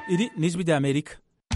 iri ni ijwi ry'amerika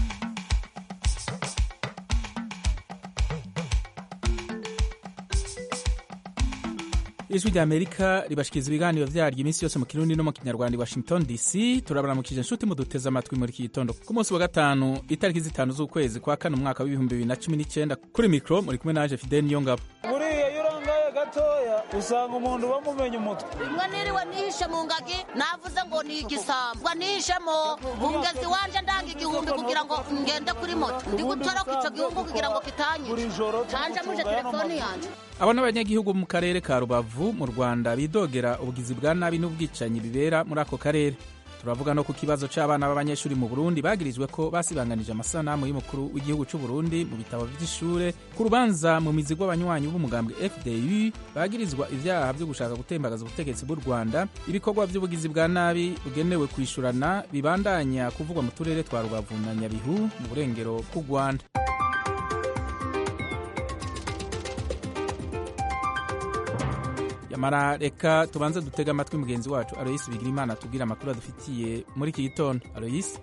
ijwi ry'amerika ribashikiriza ibiganiro vyaryo iminsi yose mu kirundi no mu kinyarwanda i washington dc turabaramukije inshuti muduteze amatwi muri iki gitondo ku munsi wa gatanu itariki zitanu z'ukwezi kwa kane umwaka w'ibihumbi bibiri na cumi n'icenda kuri mikro muri kumwe naje fidel niyongabo buriya iyo urangaye gatoya usanga umuntu bamumenye umutwe rimwe niriwe nihishe mu ngagi navuze ngo ni igisambo ngo nihishemo umugezi wanje ndanga igihumbi kugira ngo ngende kuri moto ndi gutoroka ico gihugu kugira ngo kitanyure canje muje telefoni yanje abo n'abanyagihugu mu karere ka rubavu mu rwanda bidogera ubugizi bwa nabi n'ubwicanyi bibera muri ako karere turavuga no ku kibazo c'abana b'abanyeshuri mu burundi bagirijwe ko basibanganije amasanamu y'umukuru w'igihugu c'u burundi mu bitabo vy'ishure ku rubanza mu mizi rw'abanywanyi b'umugambwe fdu bagirizwa ivyaha vyo gushaka gutembagaza ubutegetsi bw'u rwanda ibikorwa vy'ubugizi bwa nabi bugenewe kwishurana bibandanya kuvugwa mu turere twa rubavu na nyabihu mu burengero bw'u rwanda yamara reka tubanze dutega amatwi mugenzi wacu aloyisi bigirimana atubwira amakuru adufitiye muri iki gitondo aloyisi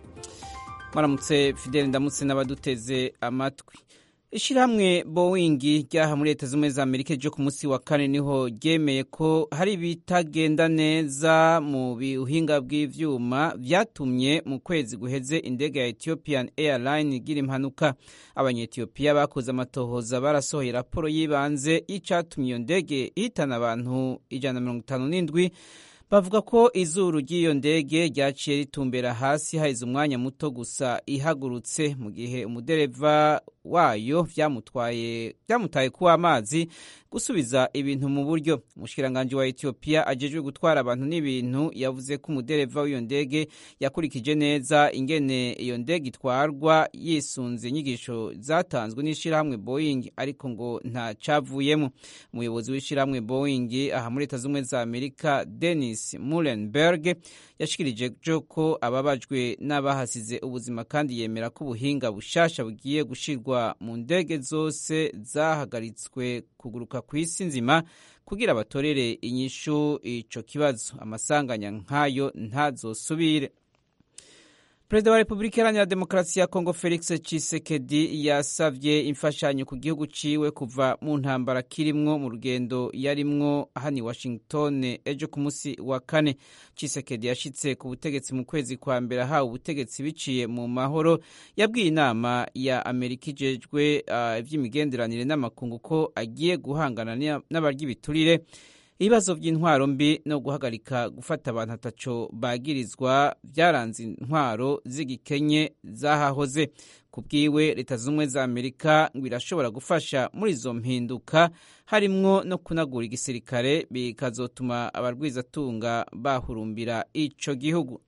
mwaramutse fideli ndamutse n'abaduteze amatwi ishyirahamwe boeing ryaha muri leta z'ubumwe za amerika ryo ku munsi wa kane niho ryemeye ko hari ibitagenda neza mu buhinga bw'ivyuma vyatumye mu kwezi guheze indege ya ethiopian airline igira impanuka abanyetiyopiya bakoze amatohoza barasohoye raporo y'ibanze y'icatumye iyo ndege ihitana abantu ijana na mirongo itanu n'indwi bavuga ko izuru ry'iyo ndege ryaciye ritumbera hasi haheze umwanya muto gusa ihagurutse mu gihe umudereva wayo vyamutwaye vyamutaye kuwa amazi gusubiza ibintu mu buryo umushikiranganji wa etiyopiya ajejwe gutwara abantu n'ibintu yavuze ko umudereva w'iyo ndege yakurikije neza ingene iyo ndege itwarwa yisunze inyigisho zatanzwe n'ishirahamwe boeing ariko ngo nta cavuyemo umuyobozi w'ishirahamwe boeing aha muri leta z'ubumwe za amerika denis mulenberg yashikirije ko ababajwe n'abahasize ubuzima kandi yemera ko ubuhinga bushasha bugiye gushirwa mu ndege zose zahagaritswe kuguruka ku isi nzima kugira batorere inyishu ico kibazo amasanganya nk'ayo ntazosubire perezida wa repubulika iharanira demokarasi ya kongo felix cisekedi yasavye imfashanyo ku gihugu ciwe kuva mu ntambara kirimwo mu rugendo yarimwo hano i washington ejo ku munsi wa kane cisekedi yashitse ku butegetsi mu kwezi kwa mbere ahawe ubutegetsi biciye mu mahoro yabwiye inama ya amerika ijejwe ivy'imigenderanire uh, n'amakungu ko agiye guhangana n'abarya ibiturire ibibazo by'intwaro mbi no guhagarika gufata abantu ataco bagirizwa byaranze intwaro z'igikenye zahahoze ku bwiwe leta z'ubumwe za amerika ngo irashobora gufasha muri izo mpinduka harimwo no kunagura igisirikare bikazotuma abarwizatunga bahurumbira ico gihugu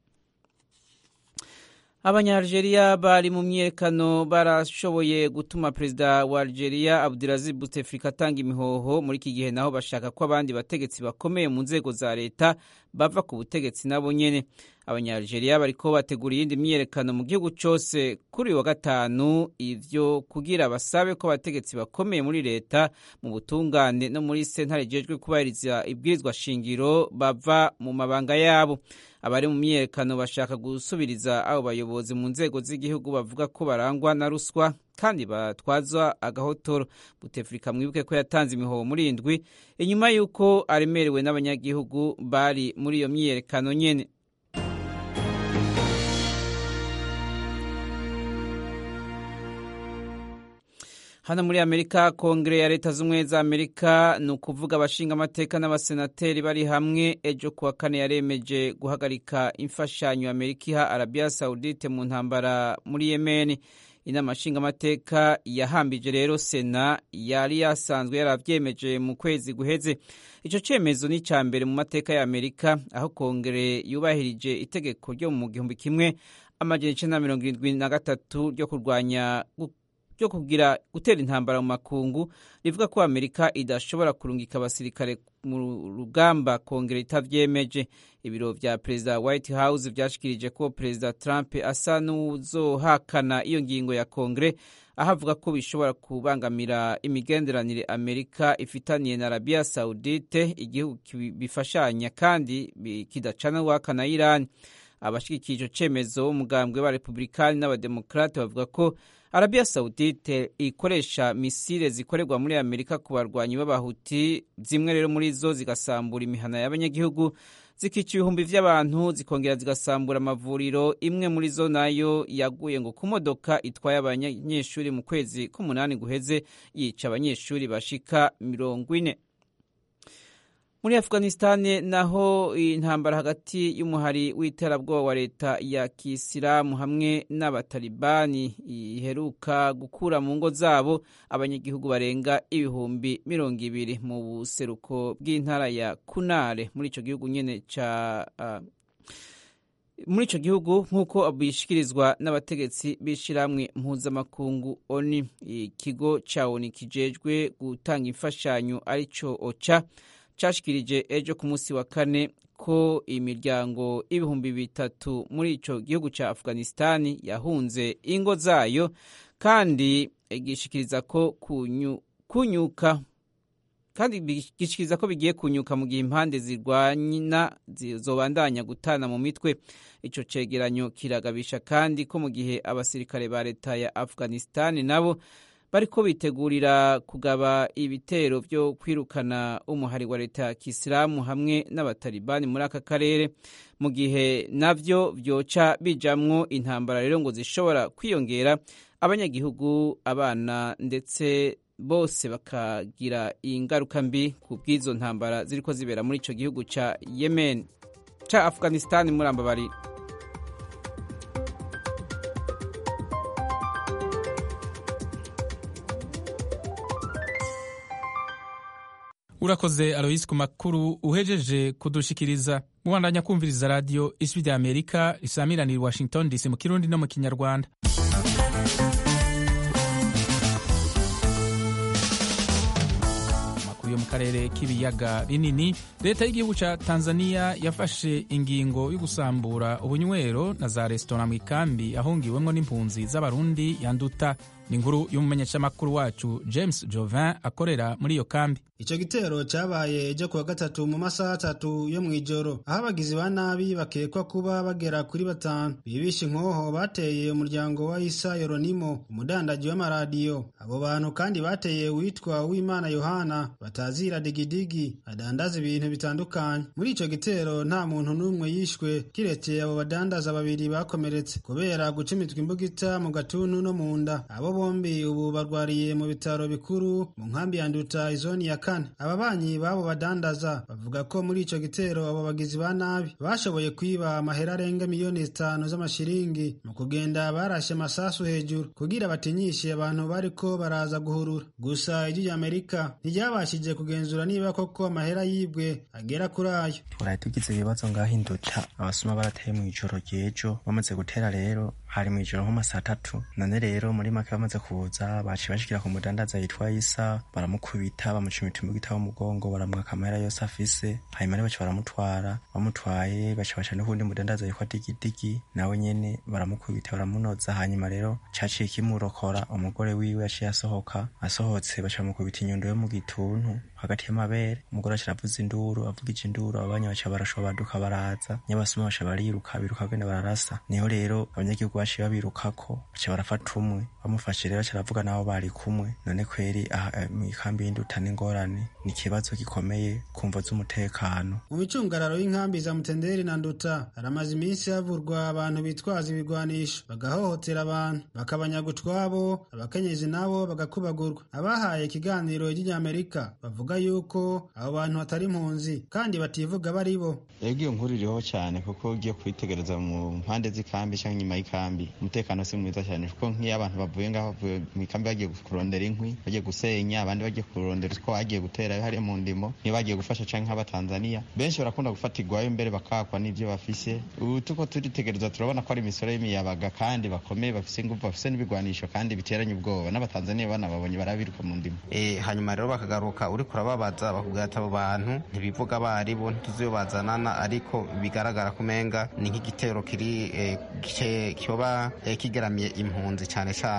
abanyalgeria bari mu myiyerekano barashoboye gutuma perezida wa algeria abdulaziz bouteflika atanga imihoho muri iki gihe naho bashaka ko abandi bategetsi bakomeye mu nzego za leta bava ku butegetsi nabo nyene abanyalgeria bariko bategura iyindi myiyerekano mu gihugu cose kuri uyu wa gatanu ivyo kugira basabe ko abategetsi bakomeye muri leta mu butungane no muri sentare ijejwe kubahiriza ibwirizwa shingiro bava mu mabanga yabo abari mu myiyerekano bashaka gusubiriza abo bayobozi mu nzego z'igihugu bavuga ko barangwa na ruswa kandi batwazwa agahotoro butefurika mwibuke ko yatanze imihoho muri indwi inyuma y'uko aremerewe n'abanyagihugu bari muri iyo myiyerekano nyene hano muri amerika kongere ya leta z'ubumwe za amerika ni ukuvuga abashinga amateka n'abasenateri bari hamwe ejo kuwa kane yaremeje guhagarika imfashanyo amerika iha arabiya saudite mu ntambara muri yemeni inama nshingamateka yahambije rero sena yari yasanzwe yaravyemeje mu kwezi guheze ico cemezo ni ca mbere mu mateka ya amerika aho kongere yubahirije itegeko ryo mu gihumbi kimwe amajana icenda na mirongo irindwi na gatatu ryo kurwanya ryo kugira gutera intambara mu makungu rivuga ko amerika idashobora kurungika abasirikare mu rugamba kongera itavyemeje ibiro vya perezida white house vyashikirije ko perezida trump asa n'uzohakana iyo ngingo ya kongere aho avuga ko bishobora kubangamira imigenderanire amerika ifitaniye na arabiya saudite igihugu bifashanya kandi kidacana waka na irani abashigikiye ico cemezo umugambwe wa republikani n'abademokrate bavuga ko arabiya saudite ikoresha misile zikorerwa muri amerika ku barwanyi b'abahuti zimwe rero muri zo zigasambura imihana y'abanyagihugu zikica ibihumbi vy'abantu zikongera zigasambura amavuriro imwe muri zo nayo yaguye ngo ku modoka itwaye abanyeshuri mu kwezi k'umunani guheze yica abanyeshuri bashika mirongo ine muri afghanistan naho intambara hagati y'umuhari w'iterabwoba wa leta ya kisilamu hamwe n'abatalibani iheruka gukura mu ngo zabo abanyagihugu barenga ibihumbi mirongo ibiri mu buseruko bw'intara ya kunare muri ico gihugu nyene ca uh, muri ico gihugu nk'uko bishikirizwa n'abategetsi b'ishirahamwe mpuzamakungu oni ikigo ca oni kijejwe gutanga imfashanyo arico oca cashikirije ejo ku munsi wa kane ko imiryango ibihumbi bitatu muri ico gihugu ca afghanistani yahunze ingo zayo kandi gishikiriza ko kunyu, kunyuka kandi gishikiriza ko bigiye kunyuka mu gihe impande zirwanyina zizobandanya gutana mu mitwe ico cegeranyo kiragabisha kandi ko mu gihe abasirikare ba leta ya afghanistani nabo bariko bitegurira kugaba ibitero vyo kwirukana umuhari wa leta ya kisilamu hamwe n'abatalibani muri aka karere mu gihe navyo vyoca bijamwo intambara rero ngo zishobora kwiyongera abanyagihugu abana ndetse bose bakagira ingaruka mbi ku bw'izo ntambara ziriko zibera muri ico gihugu ca yemen ca afghanistan muri ambabarira urakoze aloyisi ku makuru uhejeje kudushikiriza mubandanya kumviriza radiyo ijwi rya amerika risamiranira i washington dc mu kirundi no mu kinyarwanda amakuru yo mu karere k'ibiyaga binini leta y'igihugu ca tanzania yafashe ingingo yo gusambura ubunywero na za resitora mu ikambi ahungiwemwo n'impunzi z'abarundi yanduta ni inkuru y'umumenyeshamakuru wacu james jovin akorera muri iyo kambi icyo gitero cyabaye ejo kuwa gatatu mu masaha atatu yo mu ijoro aho abagizi ba nabi bakekwa kuba bagera kuri batanu bibisha inkoho bateye umuryango wa isa yoronimo umudandaji w'amaradiyo abo bantu kandi bateye uwitwa uwimana yohana batazira digidigi adandaza ibintu bitandukanye muri icyo gitero nta muntu n'umwe yishwe kiretse abo badandaza babiri bakomeretse kubera gucumitwa imbugita mu gatuntu no mu nda abo bombi ubu barwariye mu bitaro bikuru mu nkambi ya nduta izoni ya kane ababanyi b'abo badandaza bavuga ko muri ico gitero abo bagizi ba nabi bashoboye kwiba amahera arenga miliyoni zitanu z'amashiringi mu kugenda barashe amasasu hejuru kugira batinyishe abantu bariko baraza guhurura gusa ijwi rya amerika ntiryabashije kugenzura niba koko amahera yibwe agera kuri ayo twaraye tugize ibibazo ngaho induta abasuma barateye mu ijoro ry'ejo bamaze gutera rero hari mu ijoro nko saa tatu none rero muri make bamaze kuza baciye bashikira ku mudandaza yitwa isa baramukubita bamucumita imbugita w'umugongo baramwaka amahera yose afise hanyuma rero baca baramutwara bamutwaye baca baca n'ukundi mudandaza yitwa digidigi nawe nyene baramukubita baramunoza hanyuma rero caciye kimurokora umugore wiwe yaciye asohoka asohotse baca bamukubita inyundo yo mu gituntu hagati y'amabere umugore aca aravuza induru avugije induru abanya baca barashoba baduka baraza nyabasuma baca bariruka biruka bagenda bararasa niho rero abanyagihugu baciye babirukako baca barafata umwe bamufashe rero aca aravuga nabo bari kumwe none kweri mu ikambi y'induta n'ingorane ni ikibazo gikomeye kumva z'umutekano mu micungararo y'inkambi za mutenderi na nduta haramaze iminsi havurwa abantu bitwaza ibigwanisho bagahohotera abantu bakabanyaga utwabo abakenyezi nabo bagakubagurwa abahaye ikiganiro ry'inyamerika bavuga yuko abo bantu batari impunzi kandi bativuga bari bo ego iyo nkuru iriho cyane kuko ugiye kwitegereza mu mpande z'ikambi cyangwa inyuma y'ikambi umutekano si mwiza cyane kuko nk'iyo abantu bavuye ngaho bavuye mu ikambi bagiye kurondera inkwi bagiye gusenya abandi bagiye kurondera utwo bagiye gutera hariya mu ndimo niyo bagiye gufasha canke nk'abatanzaniya benshi barakunda gufatirwayo mbere bakakwa n'ivyo bafise ubu tuko turitegereza turabona ko ari imisoro y'imiyabaga kandi bakomeye bafise ingufu bafise n'ibigwanisho kandi biteranye ubwoba n'abatanzaniya bana babonye barabiruka mu ndimo hanyuma rero bakagaruka uriko urababaza bakubwira ati abo bantu ntibivuga abari bo ntituzi iyo bazanana ariko bigaragara ko umenga ni nk'igitero kiri kiba kigaramiye impunzi cyane cyane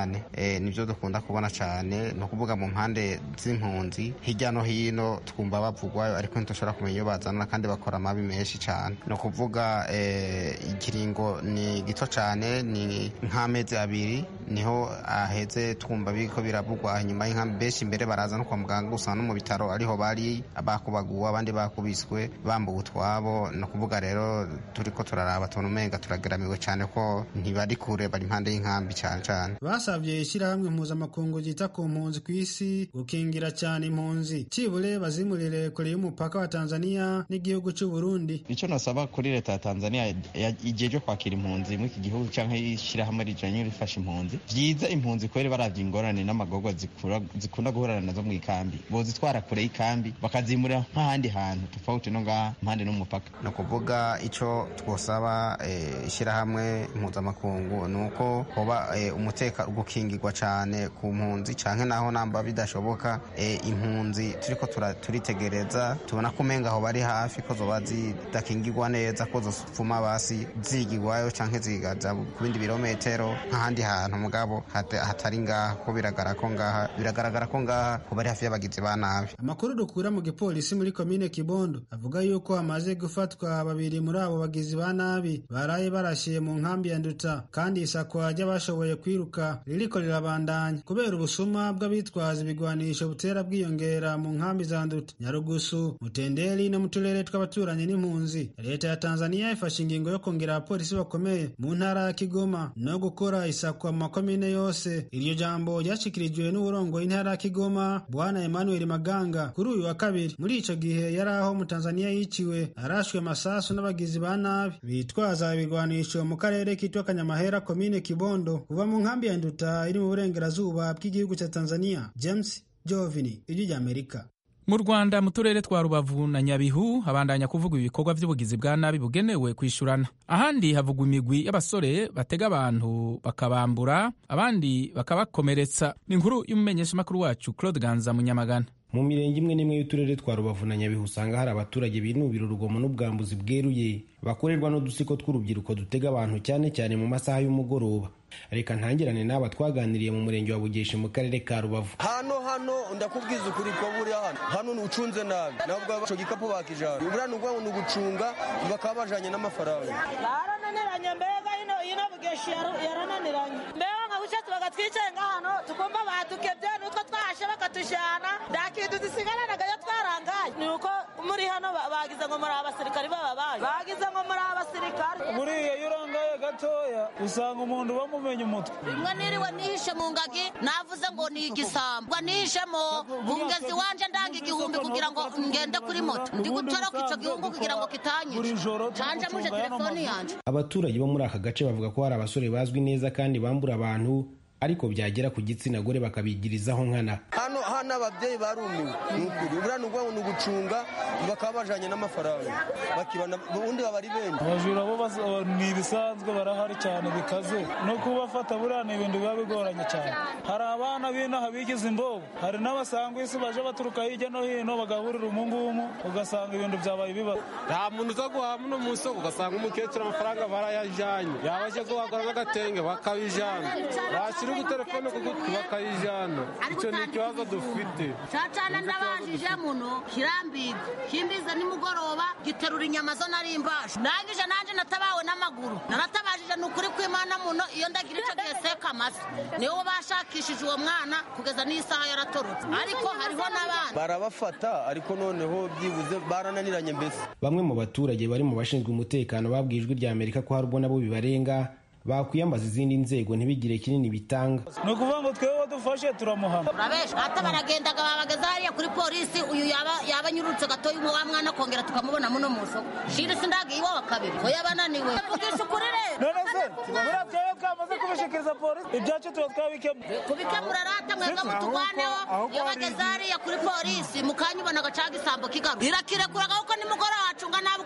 cyane e, nibyo dukunda kubona cyane ni ukuvuga mu mpande z'impunzi hirya no hino twumva bavugwayo ariko ntidushobora kumenya iyo bazana kandi bakora amabi menshi cyane ni ukuvuga e, ikiringo ni gito cyane ni nk'amezi abiri niho aheze twumva biriko biravugwa nyuma y'inkambi benshi imbere baraza no kwa muganga usanga no mu bitaro ariho bari bakubaguwe abandi bakubiswe bambuwe utwabo ni ukuvuga rero turiko turaraba tubona umenga turageramiwe cyane ko ntibari kure bari impande y'inkambi cyane cyane basabye ishyirahamwe mpuzamakungu ryita ku mpunzi ku isi gukingira cyane impunzi cibure bazimurire kure y'umupaka wa tanzania n'igihugu cy'u burundi icyo nasaba kuri leta ya tanzania igihe cyo kwakira impunzi muri iki gihugu cyangwa ishyirahamwe rijanye rifasha impunzi byiza impunzi kubera baravye ingorane n'amagorwa zikunda guhurana nazo mu ikambi bozitwara kure y'ikambi bakazimurira nk'ahandi hantu tofauti no ngaha impande n'umupaka ni ukuvuga icyo twosaba ishyirahamwe mpuzamakungu ni uko hoba umutekano gukingirwa cyane ku mpunzi cyane naho namba bidashoboka impunzi turiko turitegereza tubona ko umenga aho bari hafi ko zoba zidakingirwa neza ko zopfuma basi zigirwayo cyangwa zigaja ku bindi birometero nk'ahandi hantu mugabo hatari ngaha ko biragaragara ko ngaha biragaragara ko ngaha ko bari hafi y'abagizi ba nabi amakuru dukura mu gipolisi muri komine kibondo avuga yuko hamaze gufatwa babiri muri abo bagizi ba nabi baraye barashiye mu nkambi ya nduta kandi isakwa ry'abashoboye kwiruka ririko rirabandanya kubera ubusuma bw'abitwaza ibigwanisho butera bwiyongera mu nkambi za nduta nyarugusu mutenderi no mu turere tw'abaturanyi n'impunzi leta ya tanzania ifashe ingingo yo kongera abapolisi bakomeye mu ntara ya kigoma no gukora isakwa mu makomine yose iryo jambo ryashikirijwe n'uburongoye intara ya kigoma bwana emmanuel maganga kuri uyu wa kabiri muri ico gihe yari aho mu tanzania yiciwe arashwe amasasu n'abagizi ba nabi bitwaza ibigwanisho mu karere kitwa kanyamahera komine kibondo kuva mu nkambi ya nduta iri mu burengerazuba bw'igihugu cya tanzania james jovini ijwi ry'amerika mu rwanda mu turere twa rubavu na nyabihu habandanya kuvugwa ibikorwa by'ubugizi bwa nabi bugenewe kwishyurana ahandi havugwa imigwi y'abasore batega abantu bakabambura abandi bakabakomeretsa ni inkuru y'umumenyeshamakuru wacu claude ganza munyamagana mu mirenge imwe n'imwe y'uturere twa rubavu na nyabihu usanga hari abaturage binubira urugomo n'ubwambuzi bweruye bakorerwa n'udusiko tw'urubyiruko dutega abantu cyane cyane mu masaha y'umugoroba reka ntangirane n'aba twaganiriye mu murenge wa bugeshi mu karere ka rubavu hano hano ndakubwiza ukuri ko buriya hano hano ucunze nabi nabwo ico gikapu bakijana buriya ni ukuvuga ngo ni ugucunga bakaba bajanye n'amafaranga barananiranye mbega ino ino bugeshi yarananiranye mbega nka buce tubaga twicaye ngahano tukumva badukebye nutwo twashe bakatujana nta kintu dusigaranaga yo twarangaye ni uko muri hano bagize ngo muri abasirikari bababaye bagize ngo muri abasirikari buriya iyo urangaye gatoya usanga umuntu bamumenye umutwe rimwe niriwe nihishe mu ngagi navuze ngo ni igisambo nihishemo bungezi wanje ndanga igihumbi kugira ngo ngende kuri moto ndi gutoroka ico gihugu kugira ngo kitanyica canje muje telefoni yanje abaturage bo muri aka gace bavuga ko hari abasore bazwi neza kandi bambura abantu ariko byagera ku gitsina gore bakabigirizaho nkana hano hano ababyeyi barumiwe ni ukuri buriya ni ukuvuga ngo ni ugucunga bakaba bajanye n'amafaranga bakibana ubundi baba ari benshi abajura bo ni ibisanzwe barahari cyane bikaze no kubafata buriya ni ibintu biba bigoranye cyane hari abana b'inaha bigize imbobo hari n'abasanga isi baje baturuka hirya no hino bagahurira umungumu ugasanga ibintu byabaye ibibazo nta muntu uza guhaha muno mu isoko ugasanga umukecuru amafaranga barayajanye yaba aje guhagura n'agatenge bakabijana bashyira ugutelefone ku gutwi bakayijana icyo ni ikibazo dufite cacana ndabajije muno kirambiga kimbize nimugoroba giterura inyama zo nari imbasha ndangije nanje natabawe n'amaguru naratabajije ni ukuri kw'imana muno iyo ndagira ico gihe seka amase niwo bashakishije uwo mwana kugeza n'isaha yaratorotse ariko hariho n'abandi barabafata ariko noneho byibuze barananiranye mbese bamwe mu baturage bari mu bashinzwe umutekano babwiye ijwi rya amerika ko hari ubwo nabo bibarenga bakwiyambaza izindi nzego ntibigire kinini bitanga ni ukuvuga ngo twewe dufashe turamuhana urabesha hata baragendaga babageza hariya kuri polisi uyu yaba yaba anyurutse gatoya umwe wa mwana akongera tukamubona muno mu isoko shiri sindagiye iwabo kabiri ko yabananiwe vugisha ukuri rero none se buriya twewe twamaze kubishikiriza polisi ibyacu tuba twabikemuye kubikemura rata mwebwe mutugwaneho iyo bageze hariya kuri polisi mukanyibona agacaga isambo kigaruka irakirekuraga kuko nimugoroba wacunga nabi ukahasanga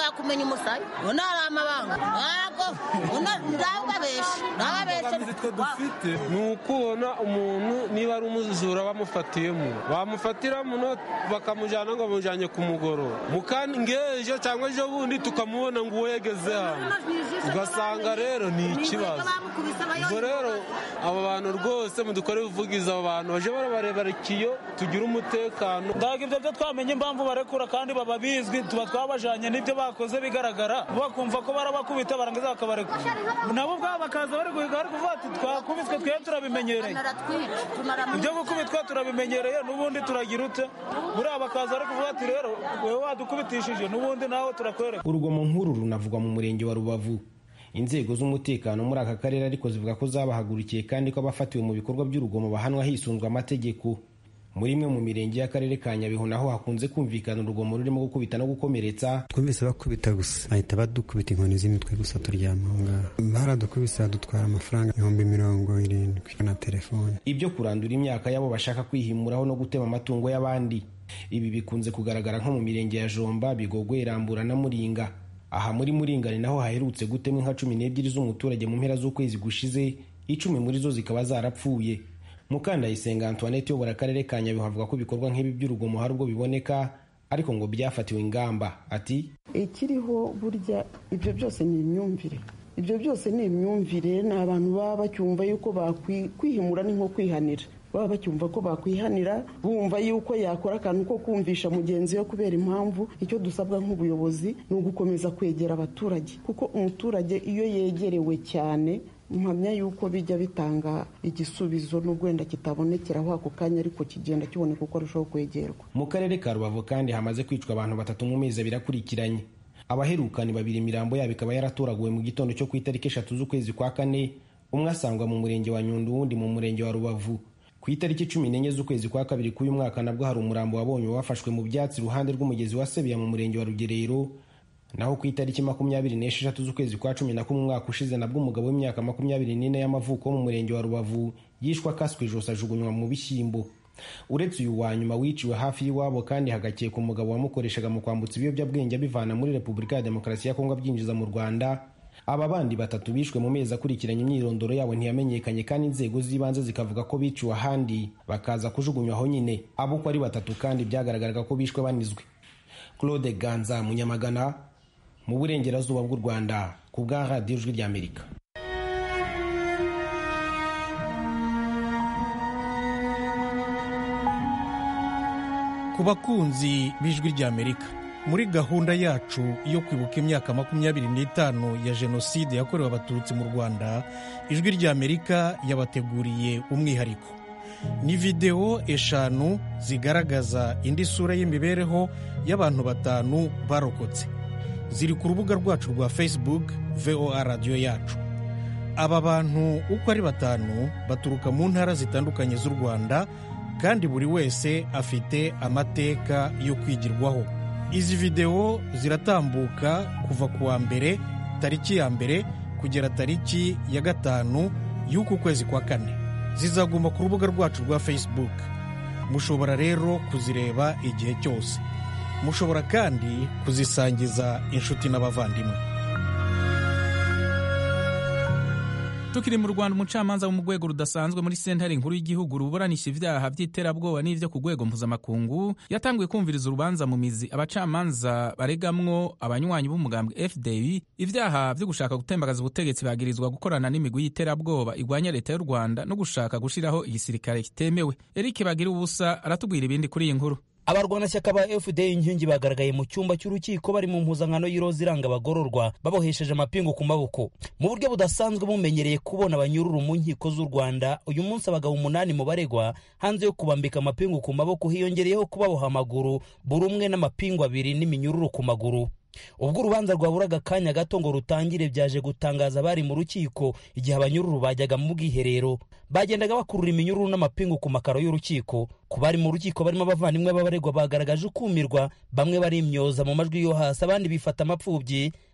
amabanga yo kumenya umusaya ubona hari amabanga ntabwo ndababesha imbogamizi twe dufite ni ukubona umuntu niba ari umujura bamufatiyemo bamufatira muno bakamujyana ngo bamujyanye ku mugoroba mukandi ngejo cyangwa ejo bundi tukamubona ngo uwo yageze hano ugasanga rero ni ikibazo ubwo rero aba bantu rwose mudukore ubuvugizi aba bantu baje barabarebera ikiyo tugire umutekano ndaga ibyo byo twamenye impamvu barekura kandi baba bizwi tuba twabajanye n'ibyo bakoze bigaragara bakumva ko barabakubita barangiza bakabarekura nabo ubwabo bakaza bari guhiga bari kuvuga ati twakubiswe twe turabimenyereye ibyo gukubitwa turabimenyereye n'ubundi turagira ute buriya bakaza bari kuvuga ati rero wowe wadukubitishije n'ubundi nawe turakwereka urugomo nk'uru runavugwa mu murenge wa rubavu inzego z'umutekano muri aka karere ariko zivuga ko zabahagurukiye kandi ko abafatiwe mu bikorwa by'urugomo bahanwa hisunzwe amategeko muri imwe mu mirenge y'akarere ka nyabihu naho hakunze kumvikana urugomo rurimo gukubita no gukomeretsa twumvise bakubita gusa bahita badukubita inkoni z'imitwe gusa turyama aho ngaho baradukubise badutwara amafaranga ibihumbi mirongo irindwi na telefone ibyo kurandura imyaka y'abo bashaka kwihimuraho no gutema amatungo y'abandi ibi bikunze kugaragara nko mu mirenge ya jomba bigogwe rambura na muringa aha muri muringa ni naho haherutse gutemwa inka cumi n'ebyiri z'umuturage mu mpera z'ukwezi gushize icumi muri zo zikaba zarapfuye mukandayisenga antoinette uyobora akarere ka nyabihu avuga ko ibikorwa nk'ibi by'urugomo hari ubwo biboneka ariko ngo byafatiwe ingamba ati ikiriho burya ibyo byose ni imyumvire ibyo byose ni imyumvire ni abantu baba bacyumva yuko kwihimura ni nko kwihanira baba bacyumva ko bakwihanira bumva yuko yakora akantu ko kumvisha mugenzi we kubera impamvu icyo dusabwa nk'ubuyobozi ni ugukomeza kwegera abaturage kuko umuturage iyo yegerewe cyane mpamya yuko bijya bitanga igisubizo n'ubwo wenda kitabonekeraho ako kanya ariko kigenda kiboneka uko arushaho kwegerwa mu karere ka rubavu kandi hamaze kwicwa abantu batatu mu mezi abiri akurikiranye abaherukani babiri imirambo yabo ikaba yaratoraguwe mu gitondo cyo ku itariki eshatu z'ukwezi kwa kane umwe asangwa mu murenge wa nyundo uwundi mu murenge wa rubavu ku itariki cumi n'enye z'ukwezi kwa kabiri k'uyu mwaka nabwo hari umurambo wabonye wafashwe mu byatsi iruhande rw'umugezi wa sebiya mu murenge wa rugerero naho ku itariki makumyabiri n'esheshatu z'ukwezi kwa cumi na kumwe umwaka ushize nabwo umugabo w'imyaka makumyabiri n'ine y'amavuko wo mu murenge wa rubavu yishwe akaswe ijosi ajugunywa mu bishyimbo uretse uyu wa nyuma wiciwe hafi y'iwabo kandi hagakeka umugabo wamukoreshaga mu kwambutsa ibiyobyabwenge abivana muri repubulika ya demokarasi ya kongo abyinjiza mu rwanda aba bandi batatu bishwe mu mezi akurikiranye imyirondoro yabo ntiyamenyekanye kandi inzego z'ibanze zikavuga ko biciwe ahandi bakaza kujugunywa aho nyine abo uko ari batatu kandi byagaragaraga ko bishwe banizwe claude ganza munyamagana mu burengerazuba bw'u rwanda ku bwa radiyo ijwi ry'amerika ku bakunzi b'ijwi ry'amerika muri gahunda yacu yo kwibuka imyaka makumyabiri n'itanu ya jenoside yakorewe abatutsi mu rwanda ijwi ry'amerika yabateguriye umwihariko ni videwo eshanu zigaragaza indi sura y'imibereho y'abantu batanu barokotse ziri ku rubuga rwacu rwa facebook voa radiyo yacu aba bantu uko ari batanu baturuka mu ntara zitandukanye z'u rwanda kandi buri wese afite amateka yo kwigirwaho izi videwo ziratambuka kuva ku wa mbere tariki ya mbere kugera tariki ya gatanu y'uku kwezi kwa kane zizaguma ku rubuga rwacu rwa facebook mushobora rero kuzireba igihe cyose mushobora kandi kuzisangiza inshuti n'abavandimwe tukiri mu rwanda umucamanza wo mu rwego rudasanzwe muri sentare nkuru y'igihugu ruburanisha ibyaha by'iterabwoba n'ibyo ku rwego mpuzamakungu yatanguye kumviriza urubanza mu mizi abacamanza baregamwo abanywanyi b'umugambwe fdi ibyaha byo gushaka gutembagaza ubutegetsi bagirizwa gukorana n'imigwi y'iterabwoba igwanya leta y'u rwanda no gushaka gushyiraho igisirikare kitemewe eric bagira ubusa aratubwira ibindi kuri iyi nkuru abarwanashyaka ba fda inkingi bagaragaye mu cyumba cy'urukiko bari mu mpuzankano y'iroza iranga abagororwa babohesheje amapingu ku maboko mu buryo budasanzwe bumenyereye kubona abanyururu mu nkiko z'u rwanda uyu munsi abagabo umunani mu baregwa hanze yo kubambika amapingu ku maboko hiyongereyeho kubaboha amaguru buri umwe n'amapingu abiri n'iminyururu ku maguru ubwo urubanza rwaburaga akanya gato ngo rutangire byaje gutangaza abari mu rukiko igihe abanyururu bajyaga mu bwiherero bagendaga bakurura iminyururu n'amapingu ku makaro y'urukiko ku bari mu rukiko barimo abavandimwe b'abaregwa bagaragaje ukumirwa bamwe barimyoza mu majwi yo hasi abandi bifata amapfubyi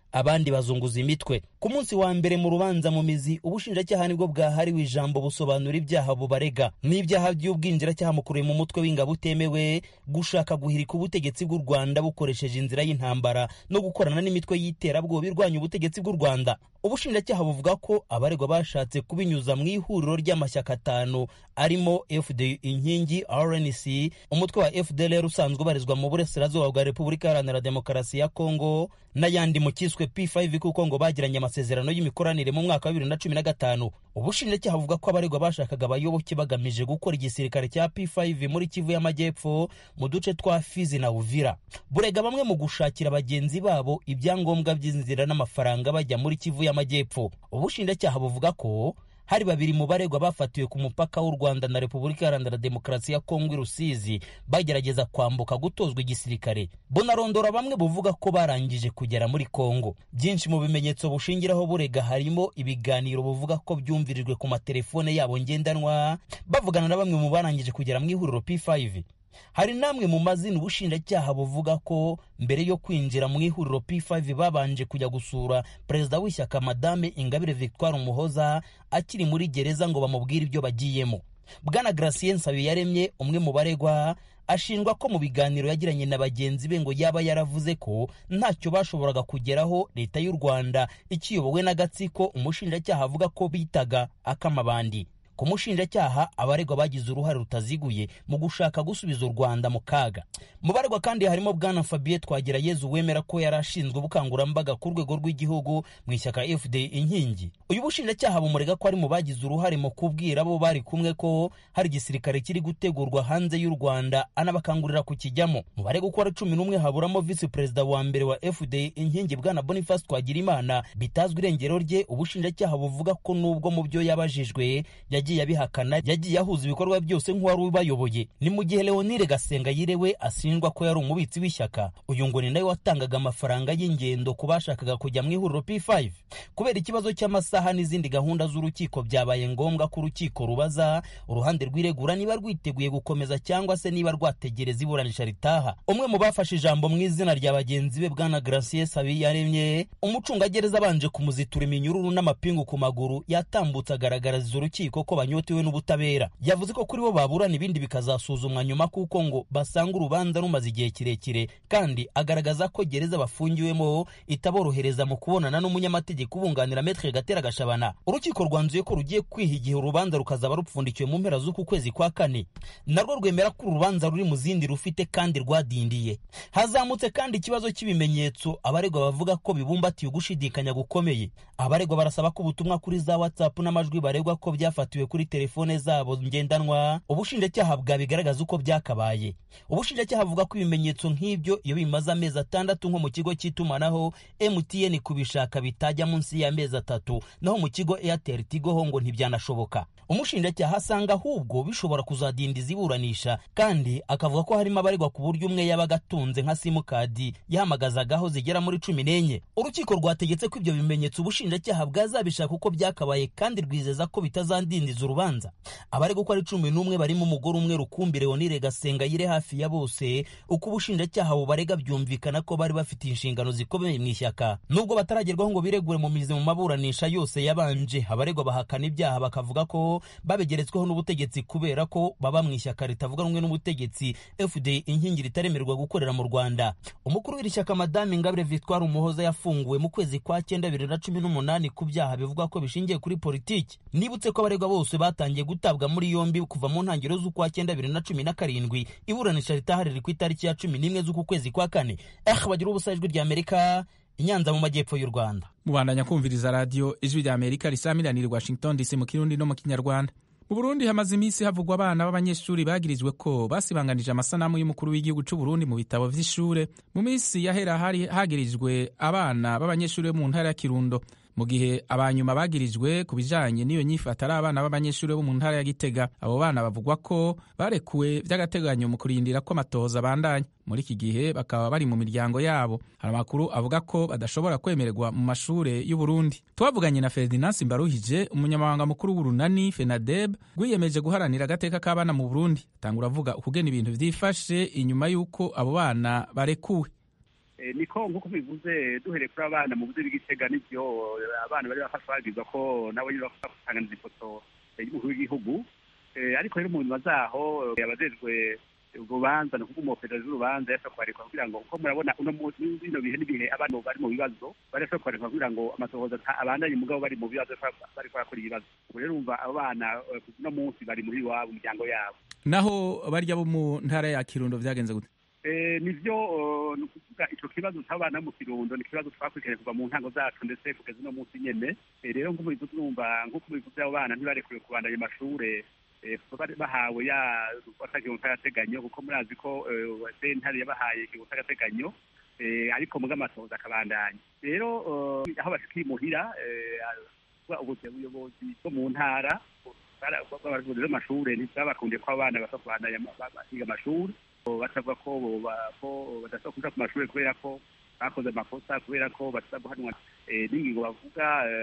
abandi bazunguza imitwe ku munsi wa mbere mu rubanza mu mizi ubushinjacyaha nibwo bwahariwe ijambo busobanura ibyaha bubarega n'ibyaha by'ubwinjiracyaha mukuriye mu mutwe w'ingabo utemewe gushaka guhirika ubutegetsi bw'u rwanda bukoresheje inzira y'intambara no gukorana n'imitwe y'iterabwoba irwanya ubutegetsi bw'u rwanda ubushinjacyaha buvuga ko abaregwa bashatse kubinyuza mu ihuriro ry'amashyaka atanu arimo fd inkingi rnc umutwe wa fdlr usanzwe ubarizwa mu burasirazuba bwa repubulika iharanira demokarasi ya kongo n'ayandi mu kiswe p5 kuko ngo bagiranye amasezerano y'imikoranire mu mwaka wa bibiri na cumi na gatanu ubushinjacyaha buvuga ko abaregwa bashakaga abayoboke bagamije gukora igisirikare cya p5 muri kivu y'amajyepfo mu duce twa fizi na uvira burega bamwe mu gushakira bagenzi babo ibyangombwa by'inzira n'amafaranga bajya muri kivu y'amajyepfo ubushinjacyaha buvuga ko hari babiri mu baregwa bafatiwe ku mupaka w'u rwanda na repubulika iharanira demokarasi ya kongo i rusizi bagerageza kwambuka gutozwa igisirikare bunarondora bamwe buvuga ko barangije kugera muri kongo byinshi mu bimenyetso bushingiraho burega harimo ibiganiro buvuga ko byumvirijwe ku matelefone yabo ngendanwa bavugana na bamwe mu barangije kugera mu ihuriro p5 hari namwe mu mazina ubushinjacyaha buvuga ko mbere yo kwinjira mu ihuriro p5 babanje kujya gusura perezida w'ishyaka madame ingabire victoire umuhoza akiri muri gereza ngo bamubwire ibyo bagiyemo bwana gracien nsabiyaremye umwe mu baregwa ashinjwa ko mu biganiro yagiranye na bagenzi be ngo yaba yaravuze ko ntacyo bashoboraga kugeraho leta y'u rwanda ikiyobowe n'agatsiko umushinjacyaha avuga ko bitaga akamabandi ku mushinjacyaha abaregwa bagize uruhare rutaziguye mu gushaka gusubiza u rwanda mu kaga mu baregwa kandi harimo bwana fabien twagirayezu wemera ko yari ashinzwe ubukangurambaga ku rwego rw'igihugu mu ishyaka fd inkingi uyu bushinjacyaha bumurega ko ari mu bagize uruhare mu kubwira abo bari kumwe ko hari igisirikare kiri gutegurwa hanze y'u rwanda anabakangurira kukijyamo mu baregwa uko ari cumi n'umwe haburamo visi perezida wa mbere wa fd inkingi bwana boniface twagirimana bitazwi irengero rye ubushinjacyaha buvuga ko nubwo mu byo yabajijwe yagiye abihakana yagiye ahuza ibikorwa byose nk'uwari ubayoboye ni mu gihe leonire gasenga yirewe ashinjwa ko yari umubitsi w'ishyaka uyu ngo ni nawe watangaga amafaranga y'ingendo ku bashakaga kujya mu ihuriro p5 kubera ikibazo cy'amasaha n'izindi gahunda z'urukiko byabaye ngombwa ko urukiko rubaza uruhande rw'iregura niba rwiteguye gukomeza cyangwa se niba rwategereza iburanisha ritaha umwe mu bafashe ijambo mu izina rya bagenzi be bwana gracie sabiyaremye umucungagereza abanje kumuzitura iminyururu n'amapingu ku maguru yatambutse agaragariza urukiko ko banyotewe n'ubutabera yavuze ko kuri bo baburana ibindi bikazasuzumwa nyuma kuko ngo basanga urubanza rumaze igihe kirekire kandi agaragaza ko gereza bafungiwemo itaborohereza mu kubonana n'umunyamategeko ubunganira metre gatera gashabana urukiko rwanzuye ko rugiye kwiha igihe urubanza rukazaba rupfundikiwe mu mpera z'uku kwezi kwa kane narwo rwemera ko urubanza ruri mu zindi rufite kandi rwadindiye hazamutse kandi ikibazo cy'ibimenyetso abaregwa bavuga ko bibumbatiye ugushidikanya gukomeye abaregwa barasaba ko ubutumwa kuri za whatsapp n'amajwi baregwa ko byafatiwe kuri telefone zabo ngendanwa ubushinjacyaha bwabigaragaza uko byakabaye ubushinjacyaha buvuga ko ibimenyetso nk'ibyo iyo bimaze amezi atandatu nko mu kigo cy'itumanaho mtn kubishaka bitajya munsi y'amezi atatu naho mu kigo airtel tigo ho ngo ntibyanashoboka umushinjacyaha asanga ahubwo bishobora kuzadindiza iburanisha kandi akavuga ko harimo abaregwa ku buryo umwe yabaga atunze nka simukadi yahamagazagaho zigera muri cumi n'enye urukiko rwategetse ko ibyo bimenyetso ubushinjacyaha bwazabishaka uko byakabaye kandi rwizeza ko bitazandindiza urubanza abaregwa uko ari cumi n'umwe barimo umugore umwe rukumbi leonire gasenga yire hafi ya bose uko ubushinjacyaha bubarega byumvikana ko bari bafite inshingano zikomeye mu ishyaka nubwo bataragerwaho ngo biregure mu mizi mu maburanisha yose yabanje abaregwa bahakana ibyaha bakavuga ko babegeretsweho n'ubutegetsi kubera ko baba mu ishyaka ritavuga rumwe n'ubutegetsi fd inkingi ritaremerwa gukorera mu rwanda umukuru w'iri shyaka madame ingabire victoire umuhoza yafunguwe mu kwezi kwa cyenda bibiri na cumi n'umunani ku byaha bivugwa ko bishingiye kuri politiki nibutse ko abaregwa bose batangiye gutabwa muri yombi kuva mu ntangiriro z'ukwa cyenda bibiri na cumi na karindwi iburanisha ritahariri ku itariki ya cumi n'imwe z'uku kwezi kwa kane eh bagira ubusa ijwi rya amerika inyanza mu majyepfo y'u rwanda mubandanya kumviriza radiyo ijwi rya amerika risamiranira i washington dc mu kirundi no mu kinyarwanda mu burundi hamaze iminsi havugwa abana b'abanyeshuri bagirijwe ko basibanganije amasanamu y'umukuru w'igihugu cy'u burundi mu bitabo vy'ishure mu minsi yahera hari hagirijwe abana b'abanyeshuri bo mu ntara ya kirundo mu gihe abanyuma bagirijwe ku bijanye n'iyo nyifata ari abana b'abanyeshuri bo mu ntara ya gitega abo bana bavugwa ko barekuwe vy'agateganyo mu kurindira ko amatohoza abandanya muri iki gihe bakaba bari mu miryango yabo hari amakuru avuga ko badashobora kwemererwa mu mashure y'uburundi twavuganye na ferdinand simbaruhije umunyamabanga mukuru w'urunani fenadeb rwiyemeje guharanira agateka k'abana mu burundi atangura avuga ukugena ibintu vyifashe inyuma y'uko abo bana barekuwe niko nk'uko bivuze duhereye kuri abana mu buzi bw'igitega n'ibyo abana bari bafashwe babwirwa ko nabo nyine bafasha gusanganiza ifoto y'umukuru w'igihugu ariko rero mu nyuma zaho abajejwe urubanza ni ukuvuga umuperezida w'urubanza yashobora kubarekwa kugira ngo uko murabona uno munsi bino bihe n'ibihe abana bari mu bibazo bari bashobora kubarekwa kugira ngo amatohoza abandanye mugabo bari mu bibazo bari kurakora ibibazo ubu rero umva abo bana uno munsi bari muri iwabo imiryango yabo naho barya bo mu ntara ya kirundo vyagenze gute nivyo ni ukuvuga ico kibazo c'abana mu kirundo ni ikibazo twakurikiranye kuva mu ntango zacu ndetse kugeza uno munsi nyene rero nk'uko mubivuze urumva nk'uko mubivuze abo bana ntibarekuriwe kubandanya amashure bahawe ya igihugu cy'agateganyo kuko murazi ko sentare yabahaye igihugu cy'agateganyo ariko muga amatoza akabandanya rero aho bashikiye imuhira ubuyobozi bwo mu ntara bw'abayobozi b'amashure ntibwabakundiye ko abana basa kubandanya biga amashuri basavuga ko badashobora kuja ku mashuri kubera ko bakoze amakosa kubera ko bashobora guhanwa n'ingingo bavuga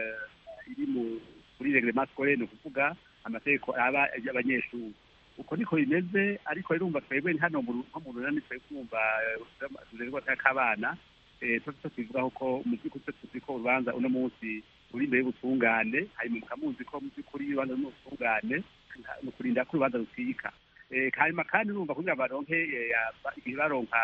iri muri reglement scolaire ni ukuvuga amategeko aba y'abanyeshuri uko niko bimeze ariko rirumva twebwe hano nko mu runani twebwe kumva turerwa k'abana tuba tubivugaho ko mu by'ukuri twe tuzi ko urubanza uno munsi ruri imbere y'ubutungane hanyuma mukamuzi ko mu by'ukuri urubanza n'ubutungane ni ukurinda ko urubanza rucika hanyuma kandi urumva kugira ngo baronke igihe baronka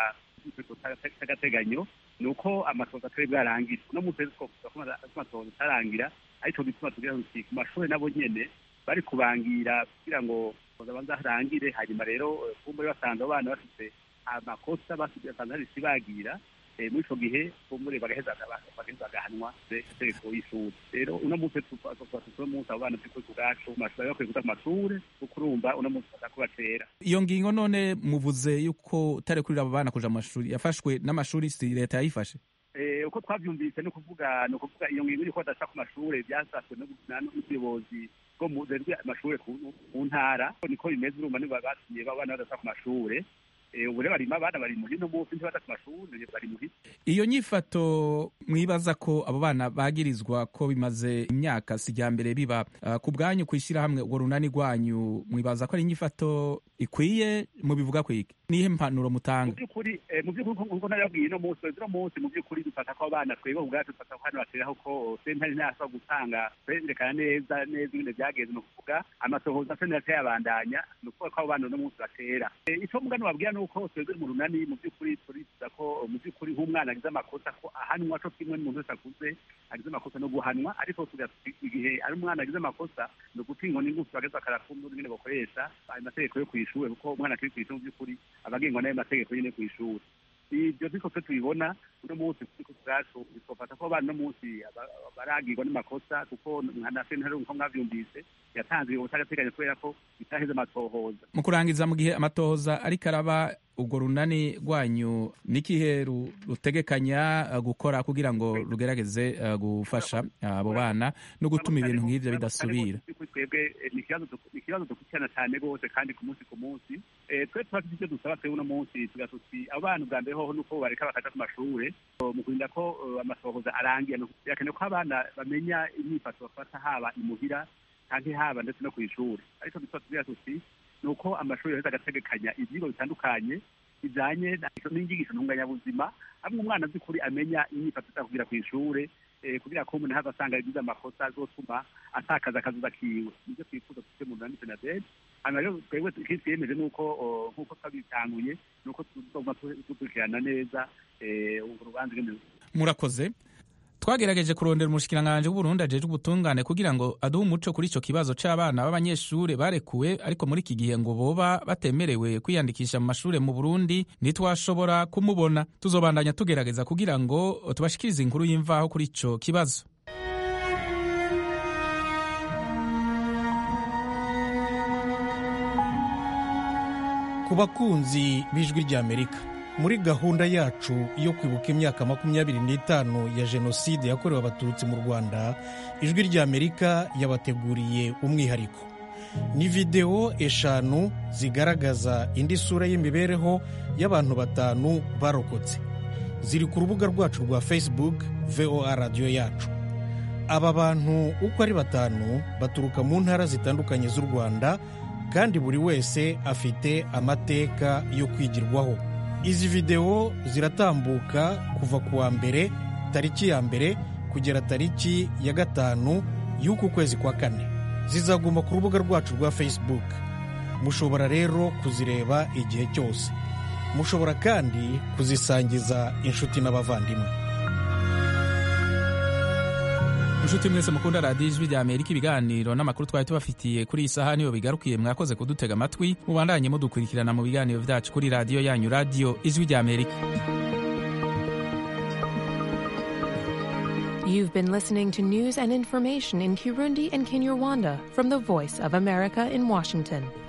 cy'agateganyo ni uko amatoza atari bwarangira uno munsi rero twavuga ko amatoza atarangira ariko bituma tugira ngo ku mashuri nabo nyene bari kubangira kugira ngo babanza harangire hanyuma rero kumbure basanze abana bafite amakosa basanze hari isibagira muri ico gihe kumbure bagaheza bagahanwa itegeko y'ishuri rero uno munsi uno munsi abo bana turi ku bwacu mu mashuri bakwiye kuja ku mashure kuko urumva uno munsi baza kubatera iyo ngingo none muvuze yuko utarekurira abo bana kuja mu mashuri yafashwe n'amashuri si leta yayifashe uko twavyumvise ni ukuvuga ni ukuvuga iyo ngingo yuko badasha ku mashure vyasaswe n'ubuyobozi bwo mu amashure ku ntara niko bimeze urumva nibo batumye abana badasha ku mashure ubu rero barimo abana bari muhira uno munsi ntibada ku mashuri bari muhira iyo nyifato mwibaza ko abo bana bagirizwa ko bimaze imyaka sijyambere biba uh, ku bwanyu kwishyirahamwe urwo runani rwanyu mwibaza ko ari inyifato ikwiye mubivuga kwiki nihe mpanuro mutanga mu by'ukuri mu by'ukuri nkuko narabwiye no munsi uno munsi mu by'ukuri dufata ko abana twebwe ubwacu dufata ko hano bateraho ko sentare ntashobora gutanga twerekana neza neza ibintu byagenze ni ukuvuga amatohoza sentare atayabandanya ni ukuvuga ko abo bana uno munsi batera icyo mugani wabwira ni uko twebwe mu runani mu by'ukuri turifuza ko mu by'ukuri nk'umwana agize amakosa ko ahanwa co kimwe n'umuntu wese akuze agize amakosa no guhanwa ariko igihe ari umwana agize amakosa ni uguca inkoni ngufi bageze bakarakumva nyine bakoresha ayo mategeko yo kw'ishuri kuko umwana akiri kw'ishuri mu by'ukuri aba agengwa n'ayo mategeko nyine kw'ishuri ibyo niko twe tubibona uno munsi kuko bwacu twofata ko abana uno munsi baragirwa n'amakosa kuko nka sentare nko mwavyumvise yatanze ibihugu cy'agateganyo kubera ko bitaheze amatohoza mu kurangiza mu gihe amatohoza ariko araba urwo runani rwanyu n'ikihe rutegekanya gukora kugira ngo rugerageze gufasha abo bana no gutuma ibintu nk'ivyo bidasubira twebwe ni ikibazo dukurikirana cyane rwose kandi ku munsi ku munsi twe tuba ivyo dusaba twebwe uno munsi tugira tuti abo bana ubwa mbere hoho nuko bareka bakaja ku mashure mu kurinda ko amatohoza arangiye birakenewe ko abana bamenya imyifato bafata haba imuhira canke haba ndetse no kw'ishuri ariko dusa tugira tuti ni uko amashuri yaheze agategekanya ivyigwa bitandukanye bijanye n'inyigisho ntunganyabuzima hamwe umwana by'ukuri amenya imyifato izakugira kw'ishure kugira ko umuntu hava asanga yagize amakosa azotuma atakaza akazuza kiwe nivyo twifuza dufite mu runani senaderi hanyuma rero twebwe ikindi twiyemeje nuko nk'uko twabitanguye nuko tuzoguma dukurikirana neza urwo rubanza ingene murakoze twagerageje kurondera umushikiranganji w'uburundi ajejwe ubutungane kugira ngo aduhe umuco kuri ico kibazo c'abana b'abanyeshure barekuwe ariko muri iki gihe ngo boba batemerewe kwiyandikisha mu mashure mu burundi ntitwashobora kumubona tuzobandanya tugerageza kugira ngo tubashikirize inkuru y'imvaho kuri ico kibazo ku bakunzi b'ijwi ry'amerika muri gahunda yacu yo kwibuka imyaka makumyabiri n'itanu ya jenoside yakorewe abatutsi mu rwanda ijwi ry'amerika yabateguriye umwihariko ni videwo eshanu zigaragaza indi sura y'imibereho y'abantu batanu barokotse ziri ku rubuga rwacu rwa facebook voa radiyo yacu aba bantu uko ari batanu baturuka mu ntara zitandukanye z'u rwanda kandi buri wese afite amateka yo kwigirwaho izi videwo ziratambuka kuva ku wa mbere tariki ya mbere kugera tariki ya gatanu y'uku kwezi kwa kane zizaguma ku rubuga rwacu rwa facebook mushobora rero kuzireba igihe cyose mushobora kandi kuzisangiza inshuti n'abavandimwe inshuti mwese mukunda radiyo ijwi rya amerika ibiganiro n'amakuru twari tubafitiye kuri iyi saha niyo bigarukiye mwakoze kudutega amatwi mubandanye mudukurikirana mu biganiro byacu kuri radiyo yanyu radiyo ijwi rya amerika You've been listening to news and information in Kirundi and Kinyarwanda from the Voice of America in Washington.